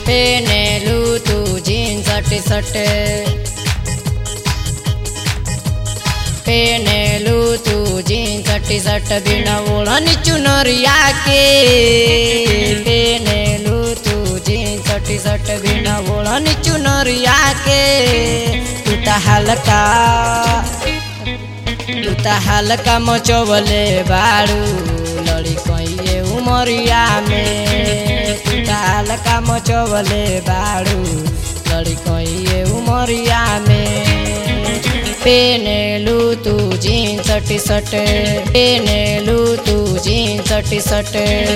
पेनेलू तू jeans T shirt पेनेलू तू jeans T shirt बिना ओढ़नी चुनरिया के पेनेलू तू जीन्स टी शर्ट बिना ओढ़नी चुनरिया के तू त हल्का तू त हल्का मचवले बारू लड़ी कहिए उमरिया में तू त हल्का मचवले बारू लड़ी कहिए उमरिया में पेनेलू तू जीन्स टी शर्ट पेनेलू तू जीन्स टी शर्ट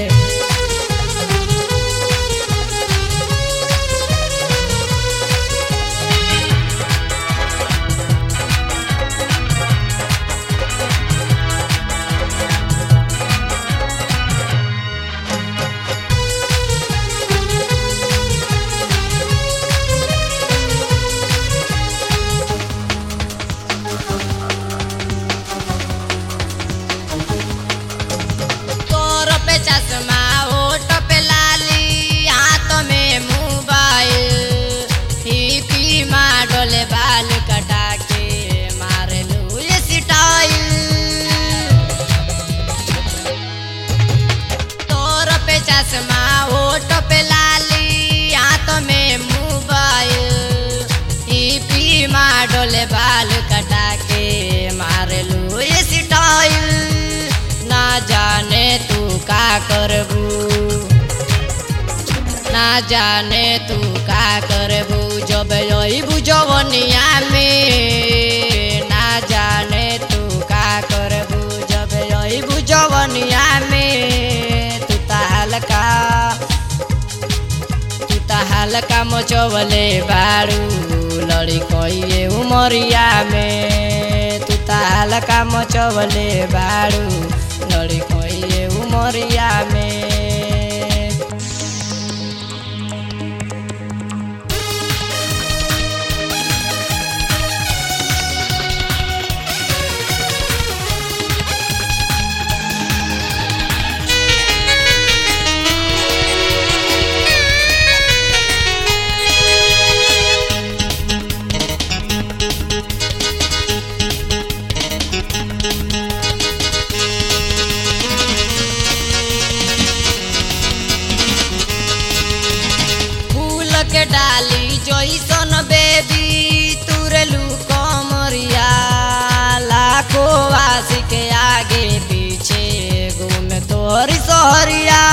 तोर पे चश्मा होठ पे लाली हाथ में मोबाइल हिपी माडोल बाल कटा के मारे लू ये स्टाइल तोर पे चश्मा होठ पे लाली हाथ में मोबाइल हिपी माडोल बाल कटा के मारे लू ये स्टाइल ना जाने तू का करबू ना जाने तू का करबू जब अबू जवनिया में ना जाने तू का करबू जब अबू जवनिया में तू त हल्का तू त हल्का मचवले बारू लड़ी कहिए उमरिया में तू त हल्का मचवले बारू लड़ी कहिए उमरिया में फूल के डाली जैसन बेबी तुरलू कमरिया लाखो वासी के आगे पीछे घूमे तोहरी सहरिया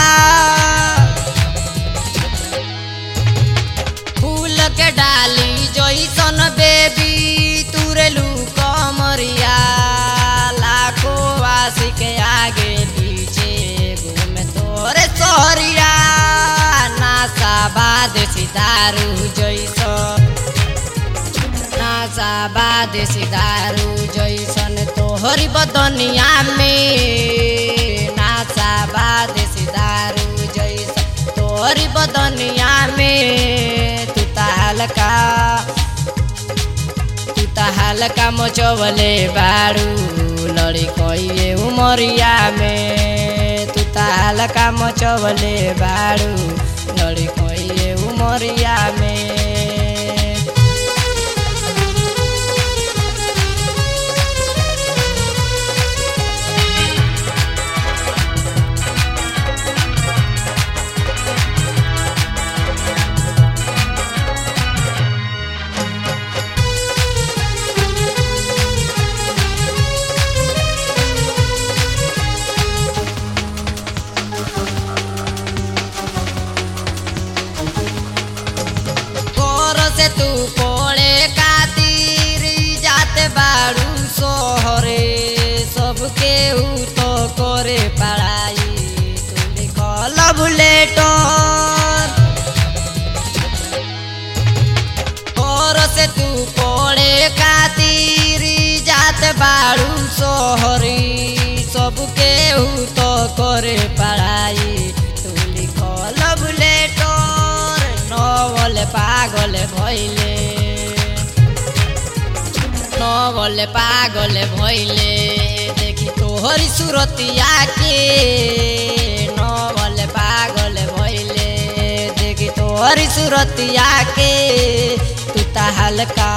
फूल के डाली जैसन बेबी तुरलू कमरिया लाखो वासी के आगे पीछे घूमे तोरे सहरिया नासा बाद सितारू जैसन नासा बाद सितारू जैसन तोहरी बदनिया में नासा बाद सितारू जैसन तोहरी बदनिया में तू त हल्का तू त हल्का मचवले बारू लड़ी कहिए उमरिया में तू त हल्का मचवले बारू लड़ी कहिए उमरिया में कोर से तू कोड़े खातिर जाते बारू सोहरे सबके ऊ तो करे पढ़ाई तू लिखल बुलेटर कोर से तू कोड़े खातिर जाते बारू सोहरी सबके ऊ तो करे पढ़ाई तू लिखल बुलेटर नवल पागल भइले नवल पागल भइले देखि तोहरी सुरतिया के नवल पागल भइले देखि तोहरी सुरतिया के तू ता हल्का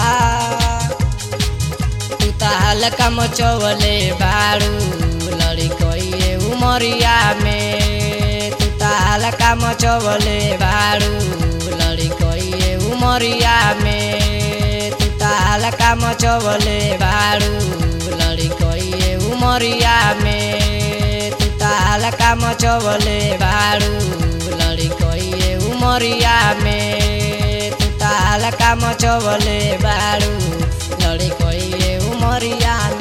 तू ता हल्का मचवले बाड़ू लड़ी कइए उमरिया में तू ता हल्का मचवले बाड़ू लड़ी कइए उमरिया में तू ता हल्का मचवले बाड़ू लड़ी कइए उमरिया में तू ता हल्का मचवले बाड़ू लड़ी कइए उमरिया में तू ता हल्का मचवले बाड़ू लड़ी कइए उमरिया में